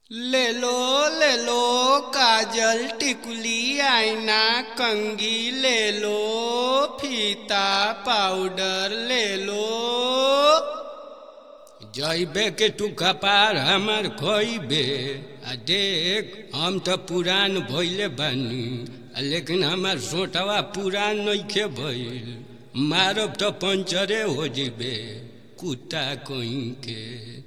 ले लो ले लो काजल टिकुली आईना कंगी ले लो फीता पाउडर ले लो जइबे के तू कपार हमर खोइबे आ देख हम तो पुरान भइले बानी आ लेकिन हमार सोटवा पुरान नइखे भइल मारब तो पंचरे हो जिबे कुत्ता कहीं के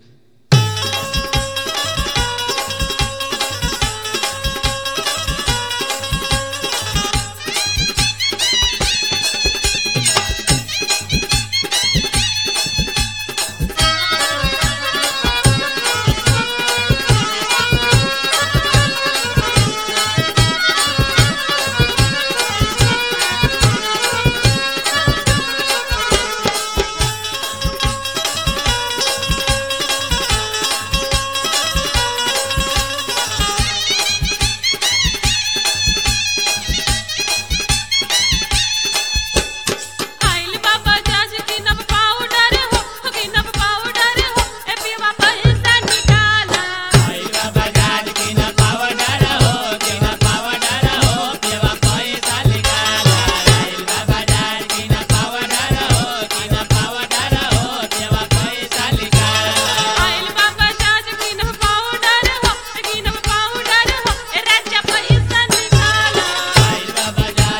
आइल बाबा जाज की नब पाउडर हो की नब पाउडर हो ए पीवा पैसा निकाला आइल बाबा जाज की नब पाउडर हो की नब पाउडर हो ए राजा पैसा निकाला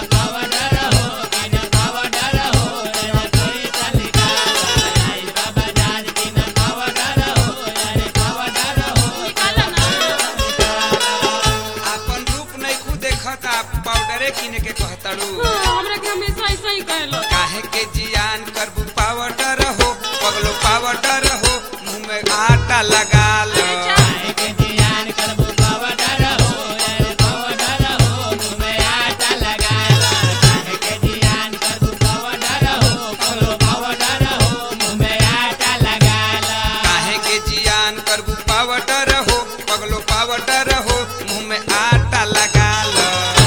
निकाला ना आपन रूप नहीं खुद देखत आप पाउडरे किने के कहताड़ू हमरा के हमेशा ऐसा ही कहलो काहे के जियान करबू पाउडर हो पगलो पाउडर हो मुंह में आटा लगा लो काहे के जियान करबू पाउडर हो पगलो पाउडर हो मुंह में आटा लगा लो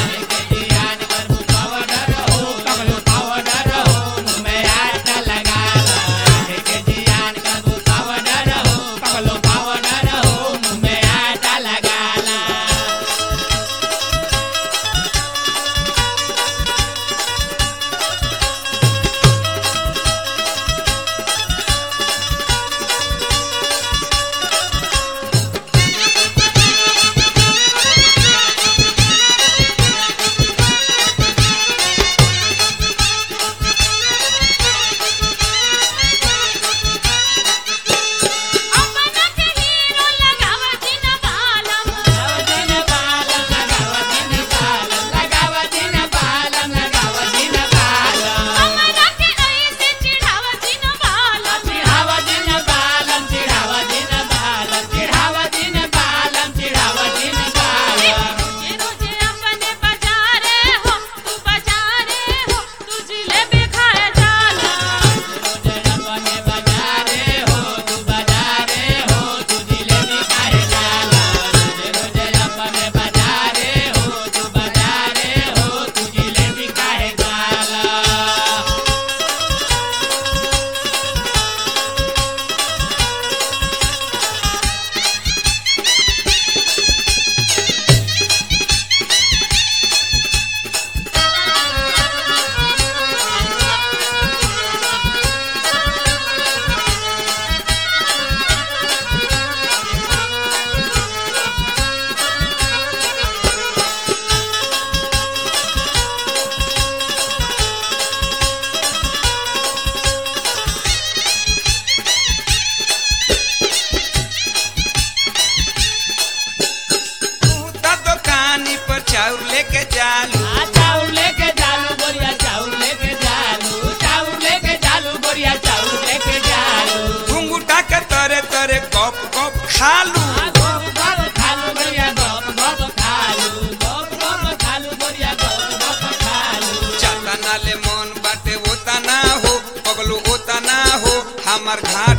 अपना के हीरो लगावा जिन बालम हमरा के ऐसे चिढ़ावा जिन बालम ये रोजे अपने बाजारे हो तू बाजारे हो तू जिलेबी खाए जाला तू तो दुकानी पर चाउर लेके जालू घुंघुटा के तरे तरे कप कप खालू चतना ले मन बाटे ओता ना हो पगलू ओता ना हो हमार घाट